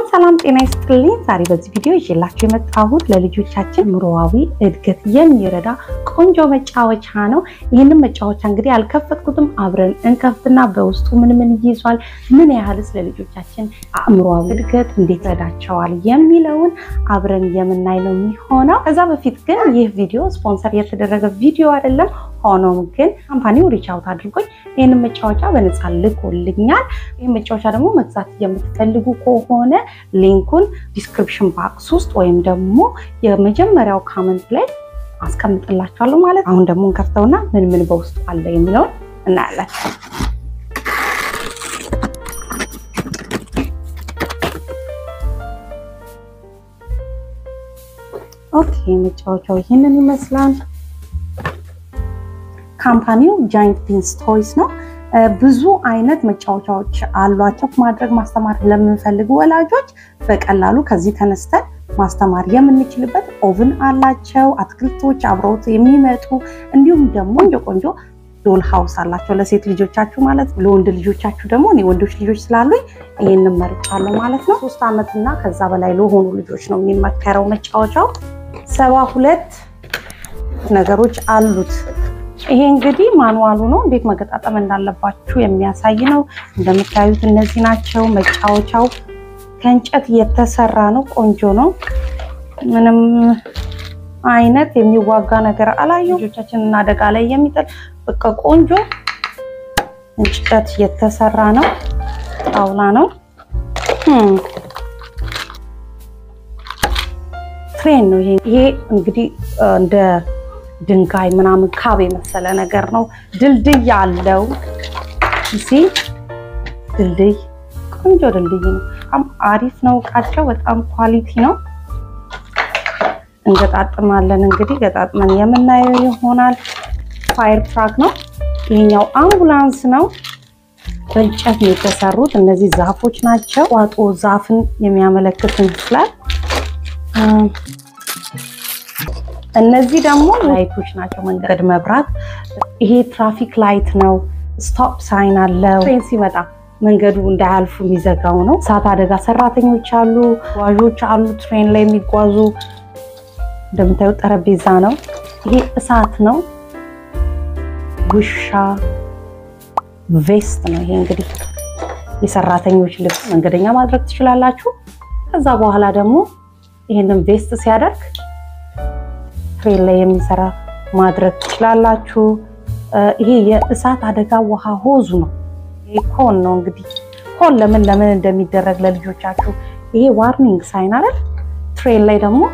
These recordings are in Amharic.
ሰላም ጤና ይስጥልኝ። ዛሬ በዚህ ቪዲዮ ይዤላችሁ የመጣሁት ለልጆቻችን ምሮዋዊ እድገት የሚረዳ ቆንጆ መጫወቻ ነው። ይህንን መጫወቻ እንግዲህ አልከፈትኩትም። አብረን እንከፍትና በውስጡ ምን ምን ይዟል፣ ምን ያህልስ ለልጆቻችን አእምሮዊ እድገት እንዴት ይረዳቸዋል የሚለውን አብረን የምናይ ነው የሚሆነው። ከዛ በፊት ግን ይህ ቪዲዮ ስፖንሰር የተደረገ ቪዲዮ አይደለም። ሆኖም ግን ካምፓኒው ሪች አውት አድርጎኝ ይህንን መጫወቻ በነፃ ልኮልኛል። ይህ መጫወቻ ደግሞ መግዛት የምትፈልጉ ከሆነ ሊንኩን ዲስክሪፕሽን ባክስ ውስጥ ወይም ደግሞ የመጀመሪያው ካመንት ላይ አስቀምጥላችኋለሁ ማለት። አሁን ደግሞ እንከፍተውና ምን ምን በውስጡ አለ የሚለውን እናያለን። ኦኬ መጫወቻው ይህንን ይመስላል። ካምፓኒው ጃይንት ፒንስ ቶይስ ነው። ብዙ አይነት መጫወቻዎች አሏቸው። ማድረግ ማስተማር ለምንፈልጉ ወላጆች በቀላሉ ከዚህ ተነስተን ማስተማር የምንችልበት ኦቭን አላቸው። አትክልቶች አብረውት የሚመጡ እንዲሁም ደግሞ ቆንጆ ቆንጆ ዶል ሃውስ አላቸው ለሴት ልጆቻችሁ ማለት ነው። ለወንድ ልጆቻችሁ ደግሞ እኔ ወንዶች ልጆች ስላሉኝ ይህንን መርጫለሁ ማለት ነው። ሶስት ዓመት እና ከዛ በላይ ለሆኑ ልጆች ነው የሚመከረው መጫወቻው። ሰባ ሁለት ነገሮች አሉት። ይሄ እንግዲህ ማኑዋሉ ነው፣ እንዴት መገጣጠም እንዳለባችሁ የሚያሳይ ነው። እንደምታዩት እነዚህ ናቸው። መጫወቻው ከእንጨት የተሰራ ነው። ቆንጆ ነው። ምንም አይነት የሚዋጋ ነገር አላየው። ልጆቻችንን አደጋ ላይ የሚጥል በቃ ቆንጆ እንጨት የተሰራ ነው። ጣውላ ነው። ትሬን ነው ይሄ። ይሄ እንግዲህ እንደ ድንጋይ ምናምን ካብ የመሰለ ነገር ነው። ድልድይ አለው። እሺ ድልድይ ቆንጆ ድልድይ ነው። በጣም አሪፍ ነው። እቃቸው በጣም ኳሊቲ ነው። እንገጣጥማለን እንግዲህ ገጣጥመን የምናየው ይሆናል። ፋየር ትራክ ነው። ይሄኛው አምቡላንስ ነው። በእንጨት ነው የተሰሩት። እነዚህ ዛፎች ናቸው። ዋጦ ዛፍን የሚያመለክት ይመስላል። እነዚህ ደግሞ ላይቶች ናቸው። መንገድ መብራት። ይሄ ትራፊክ ላይት ነው። ስቶፕ ሳይን አለው። ትሬን ሲመጣ መንገዱ እንዳያልፉ የሚዘጋው ነው። እሳት አደጋ ሰራተኞች አሉ፣ ተጓዦች አሉ፣ ትሬን ላይ የሚጓዙ እንደምታዩት ጠረጴዛ ነው። ይሄ እሳት ነው። ውሻ ቬስት ነው። ይሄ እንግዲህ የሰራተኞች ልብስ መንገደኛ ማድረግ ትችላላችሁ። ከዛ በኋላ ደግሞ ይሄንን ቬስት ሲያደርግ ትሬን ላይ የሚሰራ ማድረግ ትችላላችሁ። ይሄ የእሳት አደጋ ውሃ ሆዙ ነው። ይሄ ኮን ነው እንግዲህ ኮን ለምን ለምን እንደሚደረግ ለልጆቻችሁ ይሄ ዋርኒንግ ሳይን አይደል? ትሬን ላይ ደግሞ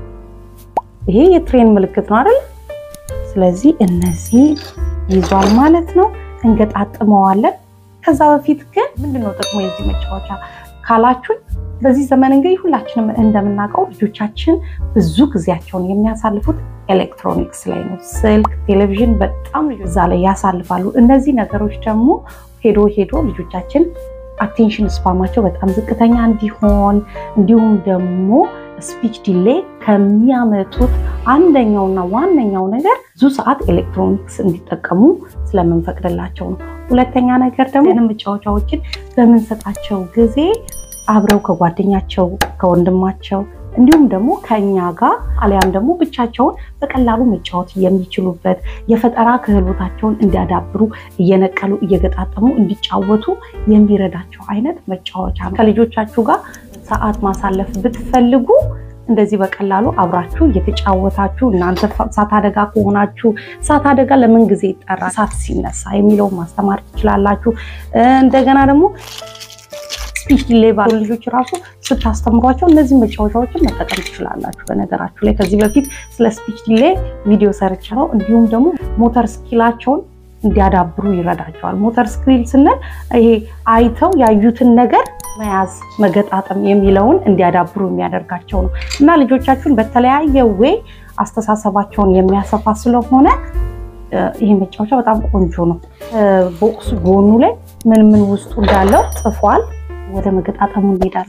ይሄ የትሬን ምልክት ነው አይደል? ስለዚህ እነዚህ ይዟል ማለት ነው። እንገጣጥመዋለን። ከዛ በፊት ግን ምንድነው ጥቅሙ የዚህ መጫወቻ ካላችሁኝ በዚህ ዘመን እንግዲህ ሁላችንም እንደምናውቀው ልጆቻችን ብዙ ጊዜያቸውን የሚያሳልፉት ኤሌክትሮኒክስ ላይ ነው። ስልክ፣ ቴሌቪዥን በጣም እዛ ላይ ያሳልፋሉ። እነዚህ ነገሮች ደግሞ ሄዶ ሄዶ ልጆቻችን አቴንሽን ስፓማቸው በጣም ዝቅተኛ እንዲሆን እንዲሁም ደግሞ ስፒች ዲሌይ ከሚያመጡት አንደኛውና ዋነኛው ነገር ብዙ ሰዓት ኤሌክትሮኒክስ እንዲጠቀሙ ስለምንፈቅድላቸው ነው። ሁለተኛ ነገር ደግሞ መጫወቻዎችን በምንሰጣቸው ጊዜ አብረው ከጓደኛቸው ከወንድማቸው እንዲሁም ደግሞ ከእኛ ጋር አሊያም ደግሞ ብቻቸውን በቀላሉ መጫወት የሚችሉበት የፈጠራ ክህሎታቸውን እንዲያዳብሩ እየነቀሉ እየገጣጠሙ እንዲጫወቱ የሚረዳቸው አይነት መጫወቻ ነው። ከልጆቻችሁ ጋር ሰዓት ማሳለፍ ብትፈልጉ እንደዚህ በቀላሉ አብራችሁ እየተጫወታችሁ እናንተ እሳት አደጋ ከሆናችሁ እሳት አደጋ ለምን ጊዜ ይጠራል፣ እሳት ሲነሳ የሚለውን ማስተማር ትችላላችሁ። እንደገና ደግሞ ስፒች ዲሌይ ባሉ ልጆች ራሱ ስታስተምሯቸው እነዚህ መጫወቻዎችን መጠቀም ትችላላችሁ። በነገራችሁ ላይ ከዚህ በፊት ስለ ስፒች ዲሌይ ቪዲዮ ሰርች ነው። እንዲሁም ደግሞ ሞተር ስኪላቸውን እንዲያዳብሩ ይረዳቸዋል። ሞተር ስኪል ስንል ይሄ አይተው ያዩትን ነገር መያዝ፣ መገጣጠም የሚለውን እንዲያዳብሩ የሚያደርጋቸው ነው እና ልጆቻችሁን በተለያየ ዌይ አስተሳሰባቸውን የሚያሰፋ ስለሆነ ይሄ መጫወቻ በጣም ቆንጆ ነው። ቦክሱ ጎኑ ላይ ምን ምን ውስጡ እንዳለው ጽፏል። ወደ መገጣጠሙ እንሄዳለን።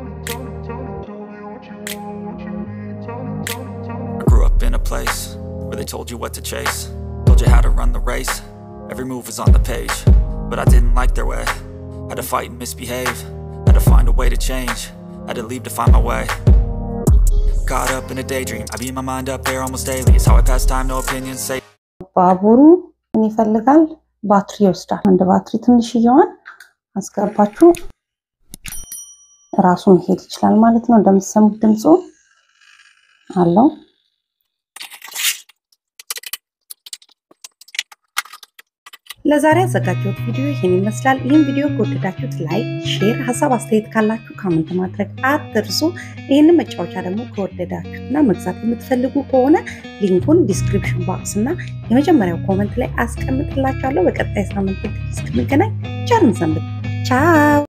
Grew up in a place where they told you what to chase. Told you how to run the race. Every move was on the page. But I didn't like their way. Had to fight and misbehave. Had to find a way to change. Had to leave to find my way. Caught up in a daydream. I beat my mind up there almost daily. It's how I pass time, no opinions. Say ባቡሩ ምን ይፈልጋል? ባትሪ ይወስዳል። አንድ ባትሪ ትንሽዬዋን አስገባችሁ ራሱ መሄድ ይችላል ማለት ነው። እንደምትሰሙት ድምፁ አለው። ለዛሬ ያዘጋጀሁት ቪዲዮ ይህን ይመስላል። ይህን ቪዲዮ ከወደዳችሁት ላይክ፣ ሼር፣ ሀሳብ አስተያየት ካላችሁ ካመንት ማድረግ አትርሱ። ይህንን መጫወቻ ደግሞ ከወደዳችሁት እና መግዛት የምትፈልጉ ከሆነ ሊንኩን ዲስክሪፕሽን ባክስ እና የመጀመሪያው ኮመንት ላይ አስቀምጥላችኋለሁ። በቀጣይ ሳምንት እስክንገናኝ ቸር እንሰንብት። ቻው